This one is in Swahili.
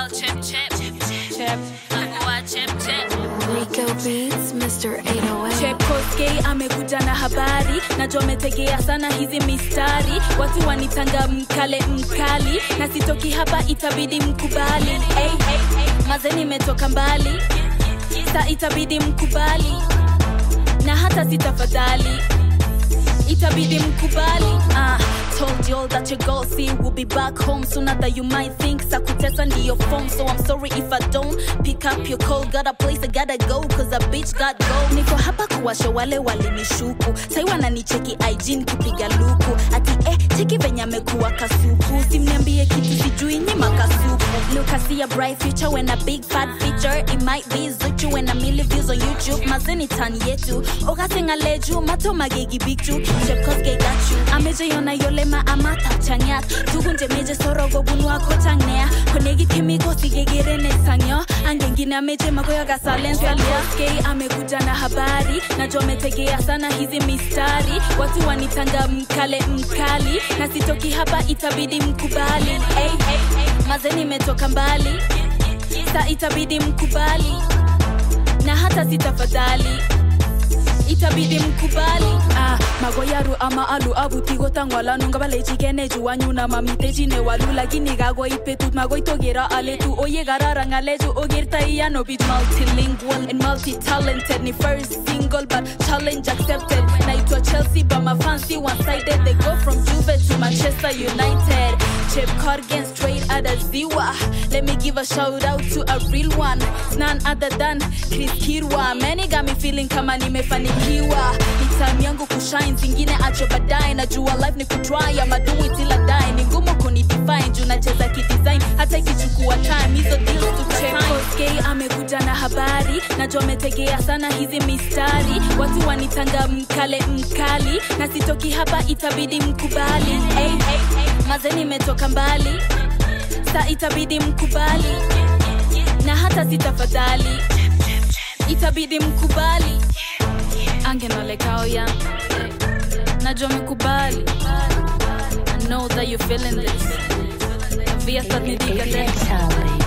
call chip chip chip. Nakuwa chip chip. Rico Beats, Mr. 808. Chepkoskei amekuja na habari, najua ametegea sana hizi mistari, watu wanitanga mkale mkali, na sitoki hapa itabidi mkubali. Hey, hey, hey. Maze nimetoka mbali, sa itabidi mkubali, na hata sitafadhali itabidi mkubali uh, told you all that your goal see will be back home sooner than you might think sakutesa ndiyo phone so i'm sorry if i don't pick up your call got a place i gotta go cause a bitch got go niko hapa kuwasha wale walinishuku sai wananicheki ig nikipiga luku ati eh cheki venye amekuwa kasuku simniambie kitu sijui nyima kasuku look i see a bright future when a big fat feature it might be zuchu when a million views on youtube mazeni tani yetu ogasengaleju mato magegi bigju chepkoske gachu amejeyona yolema amata chanyat tugunje meje sorogo bunwa kochangnea konegi kemiko sigegerene sangyo angengine ameje magoya gasalensalia amekuja na habari najua ametegea sana hizi mistari watu wanitanga mkale mkali na sitoki hapa itabidi mkubali hey, hey, hey. maze nimetoka mbali sa itabidi mkubali na hata sitafadhali itabidi mkubali ah, magoyaru ama alu abutigotang'walanu ngabalechigeneju wanyuna mamitechine walu lakini kagoit betut magoitogero aletu oye kararan ng'alechu ogertai ano bich multilingual and multi-talented ni first single but challenge accepted naitwa chelsea but my fancy one-sided they go from juve to manchester united chip cargan straight out of ziwa let me give a shout out to a real one it's none other than chris kirwa many got me feeling kama nimefanikiwa ni time yangu kushine zingine acho baadaye najua life ni kutry ama do it till I die ni ngumu kunidefine juu nacheza kidesign hata ikichukua time hizo deals to check amekuja na habari najua ametegea sana hizi mistari watu wanitanga mkale mkali na sitoki hapa itabidi mkubali hey, hey, hey. maze nimetoka mbali sa itabidi mkubali na hata sitafadhali itabidi mkubali angenolekao ya najua mekubali I know that you're feeling this Via statni dikate